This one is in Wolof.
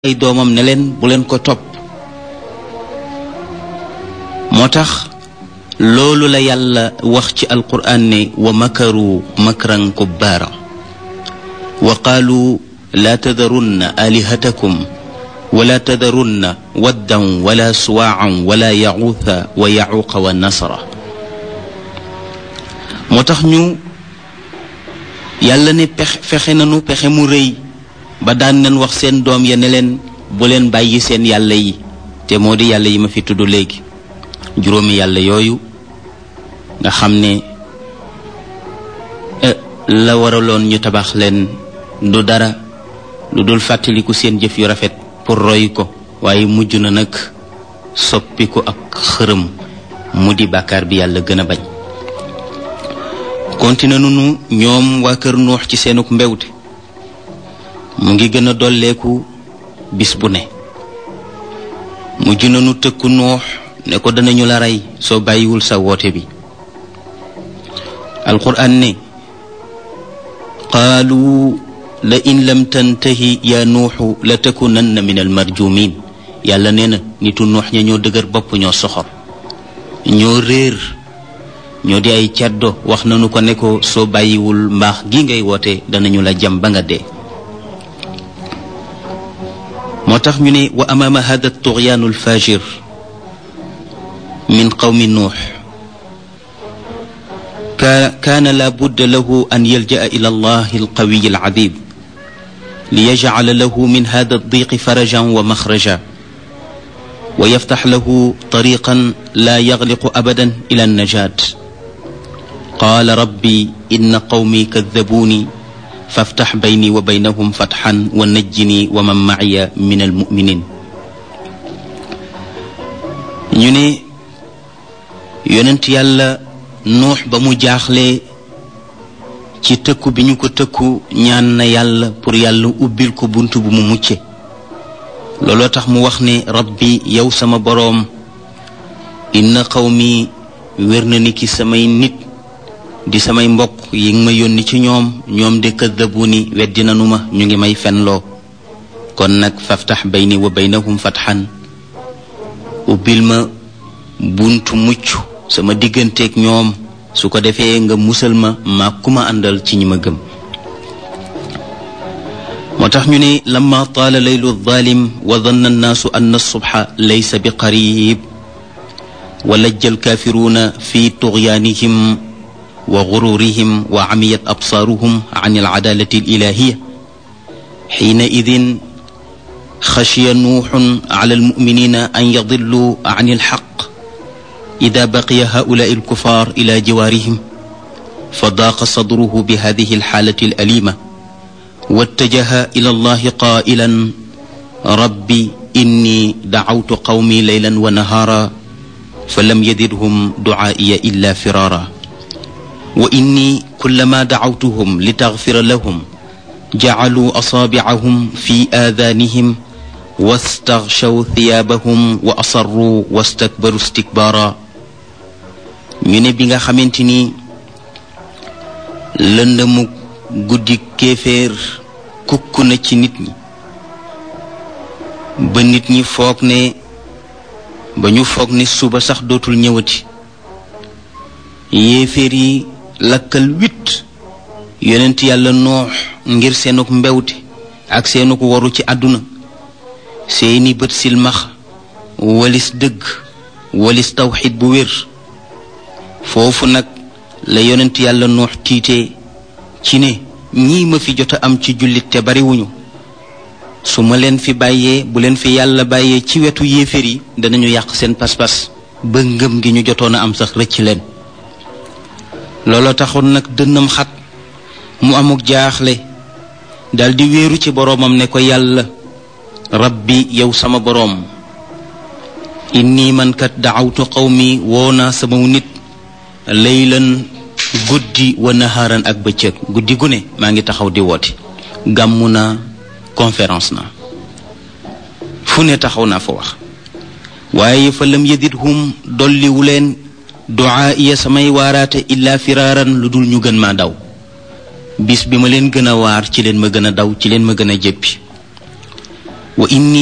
ay doomam ne leen bu leen ko topp moo tax loolu la yàlla wax ci alquraan ne wa makaru makran kubbaara wa qaalu laa tadarunna alihatakum wala tadarunna waddan wala suwaacan wala yaxuuta wa yaxuuqa wa nasra moo tax ñu yàlla ne pex fexe nanu pexe mu rëy ba daan nañ wax seen doom ya ne leen bu leen bàyyi seen yàlla yi te moo di yàlla yi ma fi tudd léegi juróomi yàlla yooyu nga xam ne la waraloon ñu tabax leen du dara lu dul fàttaliku seen jëf yu rafet pour roy ko waaye mujj na nag soppi ko ak xërëm mu di bàkkaar bi yàlla gën a bañ continué nunu ñoom waa kër nuux ci seenuk mbewte mu ngi gën a dolleeku bis bu ne mujj nanu tëkku nuux ne ko danañu la rey soo bàyyiwul sa woote bi alquran ne qaalu la in lam tantahi yaa nuuxu la takunanna min almarjumin yàlla nee na nitu nuux ña ñoo dëgër bopp ñoo soxor ñoo réer ñoo di ay caddo wax nanu ko ne ko soo bàyyiwul mbaax gi ngay woote danañu la jam ba nga dee moo tax ñu ne wa amaama hada tughyaanu alfajir min qawmi nuux kaana la budda lahu an yalja'a ila allahi alqawiyi alazim liyajcala lahu min hada aldiqi farajan wa maxraja wa yaftax lahu tariqan la yagliqu abadan ila alnajat qaala rabbi inna qawmi kadabuuni faftax bayni wa baynahum fatxan wa najjini wa man maciya min almuminin ñu ne yonent yàlla nuux ba mu jaaxlee ci tëkku bi ñu ko tëkku ñaan na yàlla pour yàlla ubbil ko bunt bu mu mucce looloo tax mu wax ne rabbi yow sama boroom inna qawmi wér na ni ki samay nit di samay mbokk yi nga ma yónni ci ñoom ñoom de kaddabu ni weddi nanu ma ñu ngi may fenloo kon nag faftax bayni wa baynahum fatxan ubbil ma buntu mucc sama digganteeg ñoom su ko defee nga musal ma maa ku ma àndal ci ñi ma gëm moo tax ñu ne lamma taala laylu zalim wa danna annaasu anna subha laysa bi qarib wa lajja alkaafiruuna fi tughyaanihim wa gururihim wa amiyat absaaruhum an alcadaalati alilahiya xiinaidin xashiya nuuxun ala almuminina an yadilluu an alxaq ida baqiya haulaai alkufaar ila jiwaarihim fa daaqa sadruhu bi hadihi alxaalati alalima wattajaha ila allahi qaa'ilan rabbi inni dacawtu qawmi laylan wa nahaara fa lam yazidhum ducaa'iya illa firaara wa inni kullama dacawtuhum litaghfira lahum jacaluu asaabicahum fi aadaanihim wastaghshaw thiyaabahum wa asarruu wastakbaru istikbaara ñu ne bi nga xamante ni lëndëmu guddi kéeféer kukk na ci nit ñi ba nit ñi foog ne ba ñu foog ne suba sax dootul ñëwati yéeféer yi lakkal wit yonent yàlla noox ngir seenuk mbewte ak seenuk waru ci àdduna seeni bët silmax walis dëgg walis tawxid bu wér foofu nag la yonent yàlla noox tiitee ci ne ñii ma fi jot a am ci jullit te bariwuñu su ma leen fi bàyyee bu leen fi yàlla bàyyee ci wetu yéeféer yi danañu yàq seen pas-pas ba ngëm gi ñu jotoon a am sax rëcc leen looloo taxoon nag dënnam xat mu amuk jaaxle daldi wéeru ci boroomam ne ko yàlla rabbi yow sama boroom inni man kat daawtu qawmi woo naa sama nit laylan guddi wa naharan ak bëccëg guddi gu ne maa ngi taxaw di woote gàmmu naa conférence na fu ne taxaw naa fa wax waaye fa lam yadidhum dolliwu leen duaa iya samay waaraate illaa firaaran lu dul ñu gën maa daw bis bi ma leen gën a waar ci leen ma gën a daw ci leen ma gën a jéppi wa inni